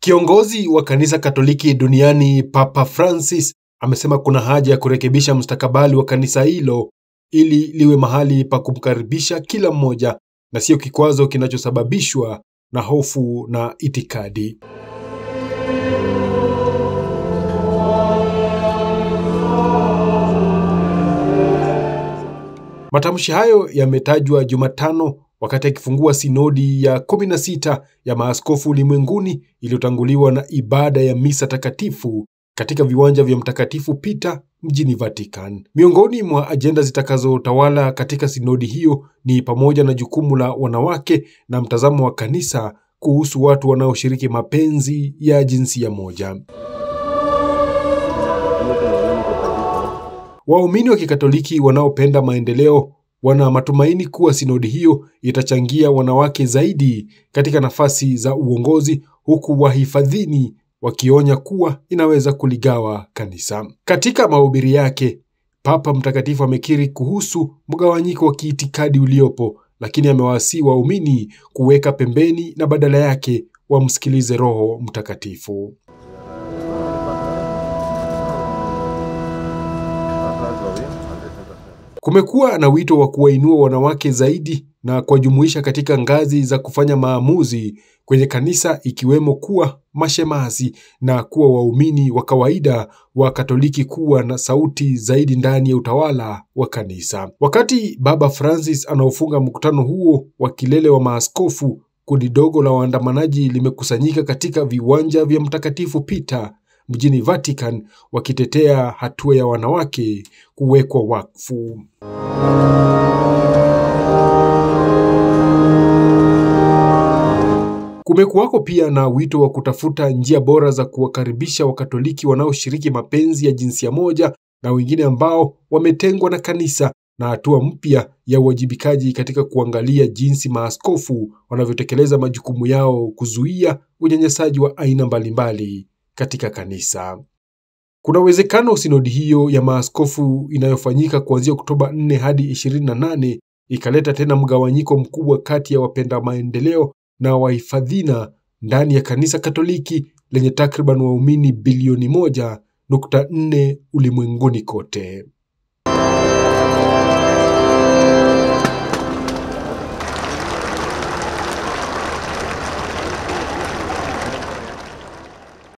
Kiongozi wa kanisa Katoliki duniani Papa Francis amesema kuna haja ya kurekebisha mustakabali wa kanisa hilo ili liwe mahali pa kumkaribisha kila mmoja na sio kikwazo kinachosababishwa na hofu na itikadi. Matamshi hayo yametajwa Jumatano wakati akifungua sinodi ya 16 ya maaskofu ulimwenguni iliyotanguliwa na ibada ya misa takatifu katika viwanja vya Mtakatifu Peter mjini Vatican. Miongoni mwa ajenda zitakazotawala katika sinodi hiyo ni pamoja na jukumu la wanawake na mtazamo wa kanisa kuhusu watu wanaoshiriki mapenzi ya jinsia moja. Waumini wa Kikatoliki wanaopenda maendeleo wana matumaini kuwa sinodi hiyo itachangia wanawake zaidi katika nafasi za uongozi, huku wahifadhini wakionya kuwa inaweza kuligawa kanisa. Katika mahubiri yake, Papa Mtakatifu amekiri kuhusu mgawanyiko wa kiitikadi uliopo, lakini amewaasii waumini kuweka pembeni na badala yake wamsikilize Roho Mtakatifu. Kumekuwa na wito wa kuwainua wanawake zaidi na kuwajumuisha katika ngazi za kufanya maamuzi kwenye kanisa ikiwemo kuwa mashemasi na kuwa waumini wa kawaida wa Katoliki kuwa na sauti zaidi ndani ya utawala wa kanisa. Wakati Baba Francis anaofunga mkutano huo wa kilele wa maaskofu, kundi dogo la waandamanaji limekusanyika katika viwanja vya Mtakatifu Peter mjini Vatican wakitetea hatua ya wanawake kuwekwa wakfu. Kumekuwako pia na wito wa kutafuta njia bora za kuwakaribisha Wakatoliki wanaoshiriki mapenzi ya jinsia moja na wengine ambao wametengwa na kanisa na hatua mpya ya uwajibikaji katika kuangalia jinsi maaskofu wanavyotekeleza majukumu yao kuzuia unyanyasaji wa aina mbalimbali katika kanisa. Kuna uwezekano sinodi hiyo ya maaskofu inayofanyika kuanzia Oktoba 4 hadi 28 ikaleta tena mgawanyiko mkubwa kati ya wapenda maendeleo na wahifadhina ndani ya kanisa Katoliki lenye takriban waumini bilioni moja nukta nne ulimwenguni kote.